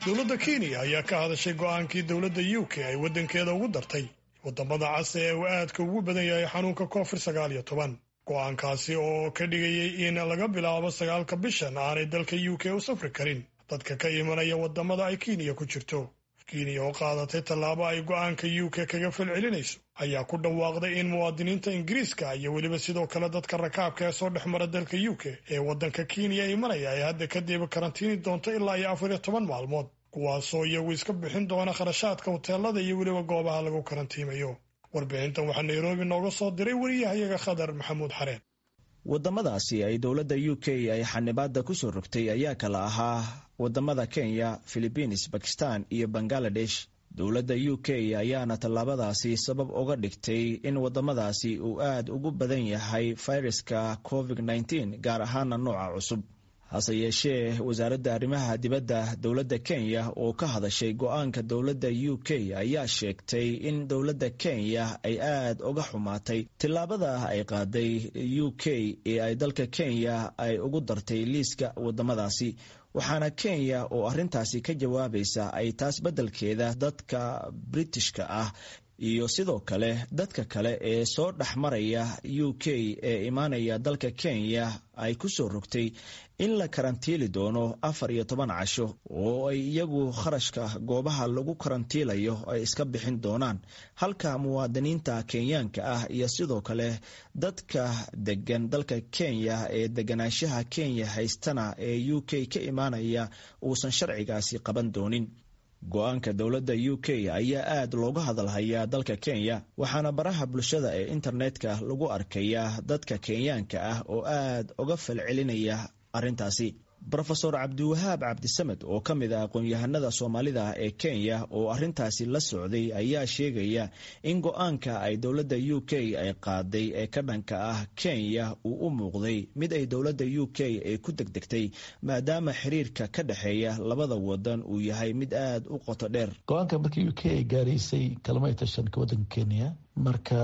dowladda kenya ayaa ka hadashay go-aankii dowladda u k ay waddankeeda ugu dartay wadamada cas ee uu aadka ugu badan yahay xanuunka covid sagaal iyo toban go-aankaasi oo ka dhigayay in laga bilaabo sagaalka bishan aanay dalka u k u safri karin dadka ka imanaya wadamada ay kenya ku jirto kenya oo qaadatay tallaabo ay go-aanka u k kaga falcelinayso ayaa ku dhawaaqday in muwaadiniinta ingiriiska iyo weliba sidoo kale dadka rakaabka ee soo dhex mara dalka u k ee waddanka kenya imanaya ay hadda kadib karantiini doonto ilaa iyo afar iyo toban maalmood kuwaasoo iyagu iska bixin doona kharashaadka hoteelada iyo weliba goobaha lagu karantiimayo warbixintan waxaa nairobi nooga soo diray wariyahayaga khadar maxamuud xareen wadamadaasi ay dowladda u k ay xanibaada kusoo rogtay ayaa kala ahaa wadamada kenya philibiins bakistan iyo bangaladesh dowladda u k ayaana tallaabadaasi sabab uga dhigtay in wadamadaasi uu aad ugu badan yahay fayraska covid -19 gaar ahaana nooca cusub hase yeeshee wasaaradda arrimaha dibadda dowladda kenya oo ka hadashay go-aanka dowladda u k ayaa sheegtay in dowladda kenya ay aad uga xumaatay tillaabada ay qaaday u k ee ay dalka kenya ay ugu dartay liiska wadamadaasi waxaana kenya oo arrintaasi ka jawaabaysa ay taas beddelkeeda dadka britishka ah iyo sidoo kale dadka kale ee soo dhex maraya u k ee imaanaya dalka kenya ay ku soo rogtay in la karantiili doono afar iyo toban casho oo ay iyagu kharashka goobaha lagu karantiilayo ay iska bixin doonaan halka muwaadiniinta kenyaanka ah iyo sidoo kale dadka degan dalka kenya ee deganaanshaha kenya haystana ee u k ka imaanaya uusan sharcigaasi qaban doonin go-aanka dowladda u k ayaa aad looga hadalhayaa dalka kenya waxaana baraha bulshada ee internetka lagu arkayaa dadka kenyaanka ah oo aad uga falcelinaya arrintaasi rofeor cabdiwahaab cabdisamed oo ka mid ah aqoon-yahanada soomaalida ee kenya oo arrintaasi la socday ayaa sheegaya in go-aanka ay dowladda u k ay qaaday ee ka dhanka ah kenya uu u muuqday mid ay dowladda u k ay ku degdegtay maadaama xiriirka ka dhexeeya labada wadan uu yahay mid aad u qoto dheer go-aanka markii u k ay gaaraysay kalmay tashanka wadanka kenya marka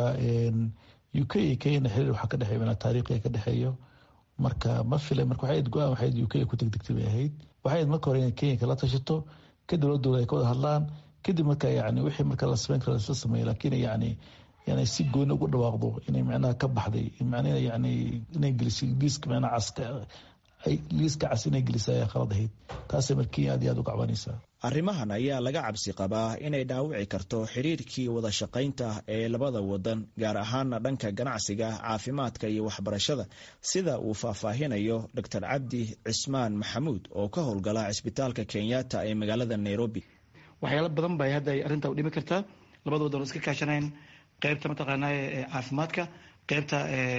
u k iyo kenya xiriir waxaa ka dhexeeya taariikhiga ka dhexeeyo marka ma fila marka waxay go-aan waxayd u k ku degdegtay bay ahayd waxay marka hore inay kenya kala tashato kadib dowladooda ay ka wada hadlaan kadib marka yani wixii marka la samayn kara lasla sameeya laakiin yani yani si gooni ugu dhawaaqdo inay macnaha ka baxday macnaha yani inay gelisay liiska macnaha caska liiska cas inay gelisay ayaa khalad ahayd taasay marka kenya aad iyo aad u gacbanaysaa arrimahan ayaa laga cabsi qabaa inay dhaawici karto xiriirkii wada shaqaynta ee labada wadan gaar ahaana dhanka ganacsiga caafimaadka iyo waxbarashada sida uu faahfaahinayo dor cabdi cismaan maxamuud oo ka howlgala cisbitaalka kenyatta ee magaalada nairobi waxyaalo badan bay hadda arrinta u dhimi kartaa labada wadan oo iska kaashanayn qeybta mataqaana caafimaadka qeybta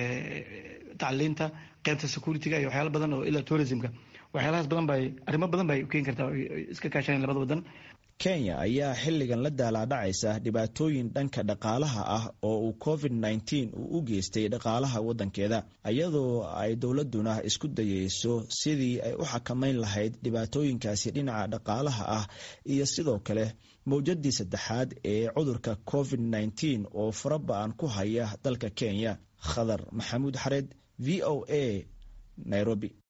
tacliinta qeybta securityga iyo waxyaalo badan oo ilaa tourismka waxyaalahaas badan bay arrimo badan bay u keeni kartaa iska kaashanayn labada wadan kenya ayaa xilligan la daalaadhacaysa dhibaatooyin dhanka dhaqaalaha ah oo uu covid nneteen uu u geystay dhaqaalaha waddankeeda iyadoo ay dowladuna isku dayeyso sidii ay u xakamayn lahayd dhibaatooyinkaasi dhinaca dhaqaalaha ah iyo sidoo kale mawjadii saddexaad ee cudurka covid nneteen oo faraba-an ku haya dalka kenya khadar maxamuud xareed v o a nairobi